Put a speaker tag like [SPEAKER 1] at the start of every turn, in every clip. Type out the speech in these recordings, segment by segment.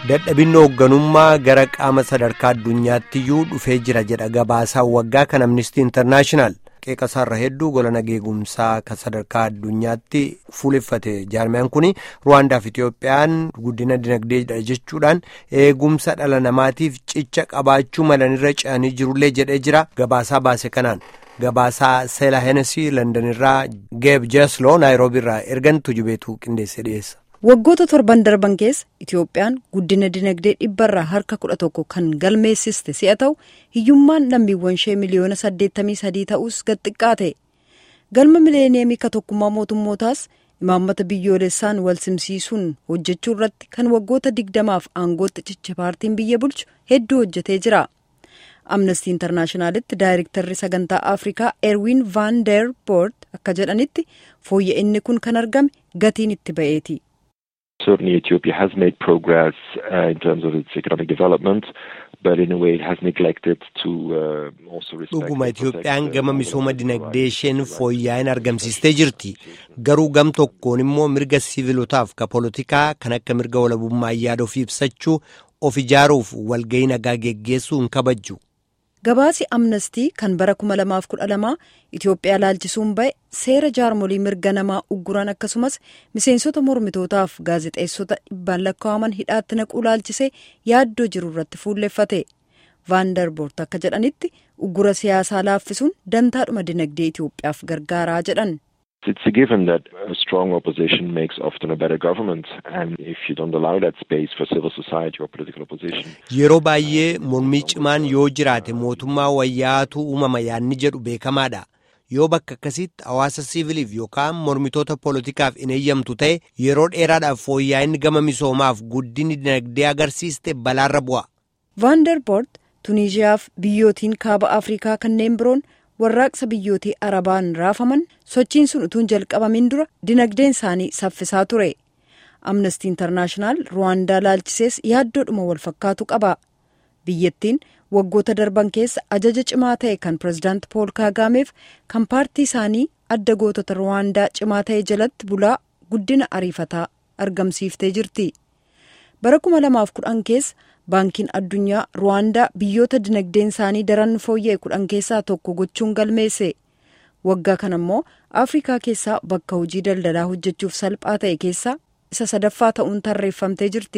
[SPEAKER 1] dadhabinni hoogganummaa gara qaama sadarkaa addunyaattiyyuu dhufee jira jedha gabaasaan waggaa kan amnistii intarnaashinaal qeeqasaarra hedduu gola nageegumsaa kan sadarkaa addunyaatti fuuleffate jaarmiyaan kun ruwaandaaf itiyoophiyaan guddina dinagdeedha jechuudhaan eegumsa dhala namaatiif cicha qabaachuu malanirra ce'anii jirullee jedhee jira gabaasaa baase kanaan. Gabaasaa Seela Heenesii Londonirraa Geeb Jeesloo Naayiroobiirraa ergan tujubeetu qindeessee dhiyeessa.
[SPEAKER 2] Waggoota torban darban keessa Itiyoophiyaan guddina dinagdee dhibbarraa harka kudha tokko kan galmeessiste si'a ta'u hiyyummaan lammiiwwan ishee miliyoona saddeettamii sadii ta'us gad xiqqaate. Galma mileeniyemii ka tokkummaa mootummootaas imaammata biyyoolessaan wal simsiisuun hojjechuu irratti kan waggoota digdamaaf aangootti cicha paartiin biyya bulchu hedduu hojjetee jira. amnestii intarnaashinaalitti daayirektarri sagantaa afrikaa erwin van der boort akka jedhanitti fooyya'inni kun kan argame gatiin itti ba'eeti.
[SPEAKER 3] Certainly Ethiopia has made progress uh, in terms of its economic development, but in a way it has neglected to uh, also respect...
[SPEAKER 1] Dhuguma Itiyoophiyaan gama misooma dinagdee isheen fooyya'in argamsiistee jirti. Garuu gam tokkoon immoo mirga siivilotaaf ka poolitikaa kan akka mirga walabummaa yaada ofii ibsachuu of ijaaruuf walga'ii nagaa geggeessuu hin kabajju.
[SPEAKER 2] Gabaasi amnestii kan bara 2012 Itoophiyaa laalchisuun ba'e seera jaarmolii mirga namaa ugguran akkasumas miseensota mormitootaaf gaazexeessota dhibbaan lakkaa'aman hidhaatti naquu laalchisee yaaddoo jiru irratti fuulleffate. Vaandarboort akka jedhanitti uggura siyaasaa laaffisuun dantaadhuma dinagdee Itoophiyaaf gargaaraa jedhan.
[SPEAKER 3] It's a given that a strong opposition makes often a better government, and if you don't allow that space for civil society or political opposition.
[SPEAKER 1] Yeroo baay'ee mormii cimaan yoo jiraate mootummaa wayyaatu uumama yaadni jedhu beekamaadha. Yoo bakka akkasitti hawaasa siiviliif yookaan mormitoota poolitikaaf hin eeyyamtu ta'e yeroo dheeraadhaaf fooyya'inni gama misoomaaf guddinni dinagdee agarsiiste balaarra bu'a.
[SPEAKER 2] Vaandarboort Tuniiziyaaf biyyootiin kaaba Afrikaa kanneen biroon. warraaqsa biyyootii arabaan raafaman sochiin sun utuun jalqabamin dura dinagdeen isaanii saffisaa ture amnestii intarnaashinaal ruwaandaa laalchisees yaaddoodhuma wal fakkaatu qaba biyyattiin waggoota darban keessa ajaja cimaa ta'e kan pirezidaant pool kaagaameef kan paartii isaanii adda gootota ruwaandaa cimaa ta'e jalatti bulaa guddina ariifataa argamsiiftee jirti bara 2010 keessa baankiin addunyaa ruwaandaa biyyoota dinagdeen isaanii daran fooyya'e kudhan keessaa tokko gochuun galmeesse waggaa kana immoo afrikaa keessaa bakka hojii daldalaa hojjechuuf salphaa ta'e keessaa isa sadaffaa ta'uun tarreeffamtee jirti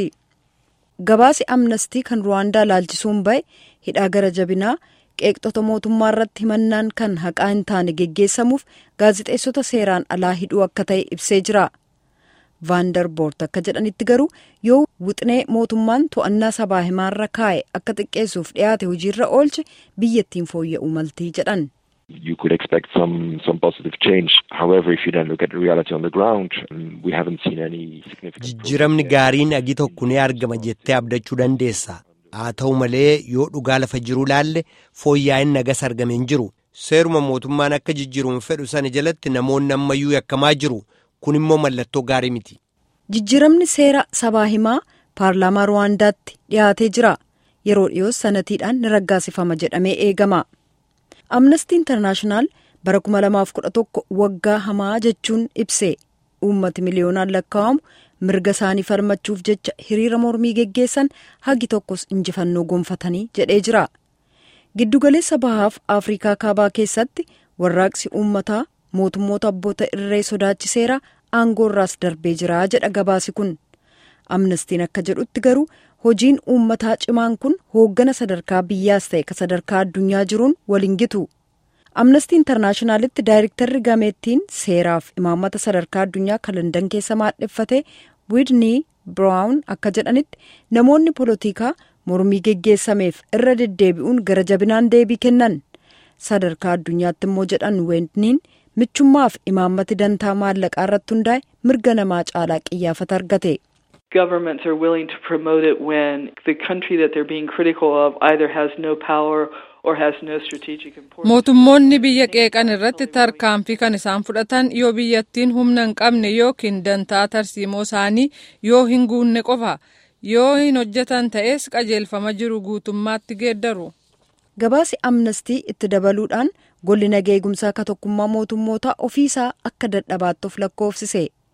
[SPEAKER 2] gabaasi amnestii kan ruwaandaa laalchisuun ba'e hidhaa gara jabinaa qeeqxota mootummaa irratti himannaan kan haqaa hin taane geggeessamuuf gaazixeessota seeraan alaa hidhuu akka ta'e ibsee jira. vaandarboort akka jedhanitti garuu yoo wixinee mootummaan to'annaa sabaa himaarra kaa'e akka xiqqeessuuf dhiyaate hojiirra oolche biyyattiin fooyya'uu maltii jedhan.
[SPEAKER 3] You could expect some some positive change. However, if you then look at the reality on the ground, we haven't seen any significant.
[SPEAKER 1] Jijjiiramni gaariin agi tokko ni argama jettee abdachuu dandeessa. Haa ta'u malee yoo dhugaa lafa jiru laalle fooyya'in nagas argame hin jiru. Seeruma mootummaan akka jijjiiruun fedhu sana jalatti namoonni ammayyuu yakkamaa jiru. kun immoo mallattoo gaarii miti.
[SPEAKER 2] Jijjiiramni seera sabaa himaa paarlaamaa Ruwaandaatti dhiyaatee jira. Yeroo dhiyoos sanatiidhaan ni raggaasifama jedhamee eegama. Amnestii Intarnaashinaal bara 2011 waggaa hamaa jechuun ibse. Uummati miliyoonaan lakkaa'amu mirga isaanii falmachuuf jecha hiriira mormii geggeessan hagi tokkos injifannoo gonfatanii jedhee jira. Giddugaleessa bahaaf Afrikaa kaabaa keessatti warraaqsi uummataa mootummoota abboota irree sodaachiseera aangoorraas darbee jira jedha gabaasi kun amnestiin akka jedhutti garuu hojiin uummataa cimaan kun hooggana sadarkaa biyyaas ta'e ka sadarkaa addunyaa jiruun waliin gitu amnestii intarnaashinaalitti daayirektarri gameettiin seeraaf imaammata sadarkaa addunyaa kan landan keessa maadheffate wiidnii biraawun akka jedhanitti namoonni poolotikaa mormii geggeessameef irra deddeebi'uun gara jabinaan deebii kennan sadarkaa addunyaatti immoo jedhan weendniin michummaaf imaammati dantaa maallaqaa irratti hundaa'e mirga namaa caalaa qiyyaafata argate.
[SPEAKER 4] Governments are willing to promote it when the country that they're being critical of either has no power or has no strategic importance.
[SPEAKER 5] Mootummoonni biyya qeeqan irratti tarkaanfii kan isaan fudhatan yoo biyyattiin humna hin qabne yookiin dantaa tarsiimoo isaanii yoo hin guunne qofa yoo hin hojjetan ta'es qajeelfama jiru guutummaatti geeddaru.
[SPEAKER 2] Gabaasi amnestii itti dabaluudhaan golli nagaa eegumsaa ka tokkummaa mootummootaa ofiisaa akka dadhabaatti of lakkoofsise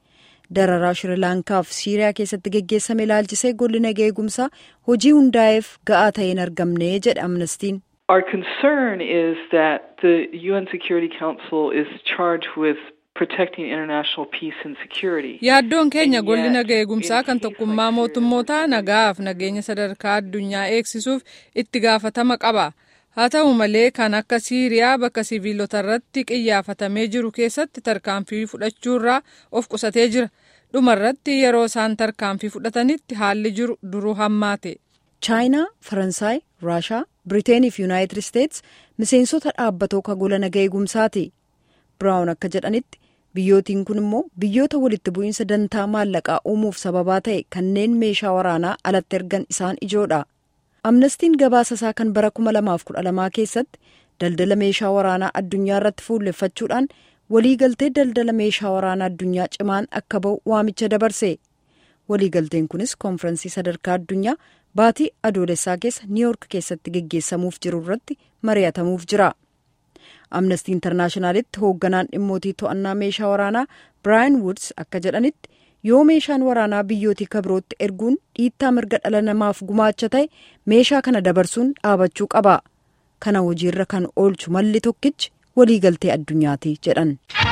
[SPEAKER 2] dararaa shirilaankaa fi siiriyaa keessatti geggeessame ilaalchisee golli nagaa eegumsaa hojii hundaa'eef ga'aa ta'ee hin argamne jedhe amnestiin.
[SPEAKER 4] Our concern is that the UN Security Council is charged with protecting international peace and security.
[SPEAKER 5] Yaaddoon keenya golli nagaa eegumsaa kan tokkummaa mootummootaa nagaaf nageenya sadarkaa addunyaa eegsisuuf itti gaafatama qaba. Haa ta'u malee kan akka Siiriyaa bakka siviilota irratti qiyyaafatamee jiru keessatti tarkaanfii fudhachuurraa of qusatee jira. Dhumarratti yeroo isaan tarkaanfii fudhatanitti haalli jiru duruu hammaate.
[SPEAKER 2] chaayinaa faransaay raashaa biriteenii fi yuunaayitid isteets miseensota dhaabbatoo kagola nagaa eegumsaati biraawun akka jedhanitti biyyootiin kun immoo biyyoota walitti bu'iinsa dantaa maallaqaa uumuuf sababaa ta'e kanneen meeshaa waraanaa alatti ergan isaan ijoodha amnestiin gabaasa isaa kan bara 2012 keessatti daldala meeshaa waraanaa addunyaa irratti fuulleffachuudhaan waliigaltee daldala meeshaa waraanaa addunyaa cimaan akka ba'u waamicha dabarse waliigalteen kunis koonfirensii sadarkaa addunyaa baatii adoolessaa keessa niiyoork keessatti geggeessamuuf jiru irratti mari'atamuuf jira amnestii intarnaashinaalitti hoogganaan dhimmootii to'annaa meeshaa waraanaa biraayan wuds akka jedhanitti yoo meeshaan waraanaa biyyootii kabirootti erguun dhiittaa mirga dhala namaaf gumaacha ta'e meeshaa kana dabarsuun dhaabachuu qaba kana hojiirra kan oolchu malli tokkichi waliigaltee addunyaati jedhan.